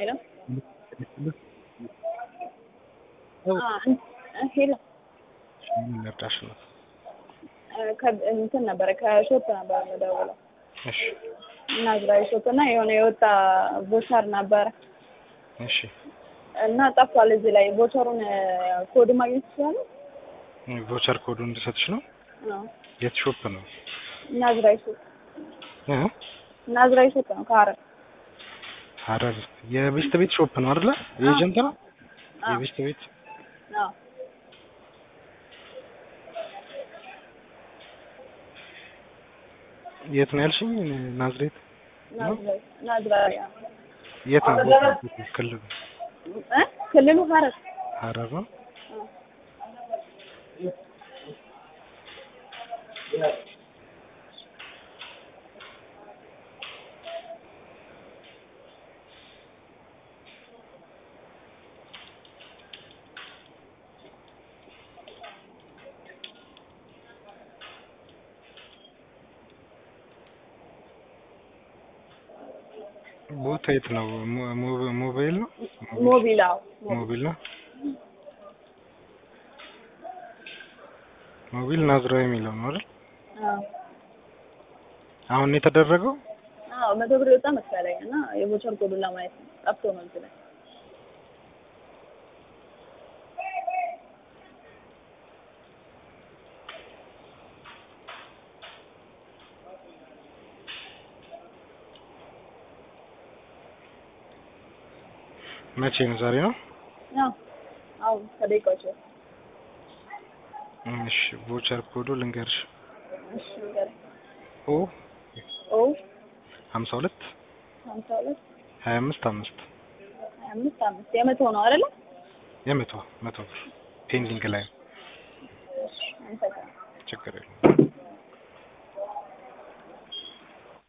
ሄሎ ሄሎ ምን ልርዳሽ ነው? እንትን ነበረ ከሾፕ ነበረ የምደውለው እሺ እና እዝራኤል ሾፕ እና የሆነ የወጣ ቦቸር ነበረ እሺ እና ጠፍቷል። እዚህ ላይ ቦቸሩን ኮድ ማግኘት ይችላሉ? ቮቸር ኮዱ እንድሰጥሽ ነው። አዎ የት ሾፕ ነው? እና እዝራኤል ሾፕ እ እና እዝራኤል ሾፕ ነው ከሀረር ሀረር የቤስት ቤት ሾፕ ነው አይደለ? የኤጀንት ነው አዎ የቤስት ቤት አዎ የት ነው ያልሽኝ? ናዝሬት ናዝሬት ናዝሬት አዎ የት ነው ቦታው? ክልሉ እ ክልሉ ሀረር ሀረር ነው። አዎ ቦታ የት ነው? ሞ- ሞ- ሞባይል ነው ሞቢል አዎ ሞቢል ነው። ሞቢል ናዝራዊ የሚለው ነው አይደል? አዎ አሁን ነው የተደረገው። አዎ መቶ ብር የወጣ መሰለኝ እና የቦቸር ኮዱን ለማየት ነው ጠፍቶ ነው እዚህ ላይ መቼ ነው? ዛሬ ነው። አዎ አሁን ከደቂቃዎች በፊት እሺ ቮቸር ኮዱ ልንገርሽ። እሺ ንገረኝ ኦ ኦ ሀምሳ ሁለት ሀምሳ ሁለት ሀያ አምስት አምስት ሀያ አምስት አምስት የመቶ ነው አይደለ? የመቶ መቶ ብር ፔንዲንግ ላይ ነው። እሺ አመሰግናለሁ። ችግር የለም።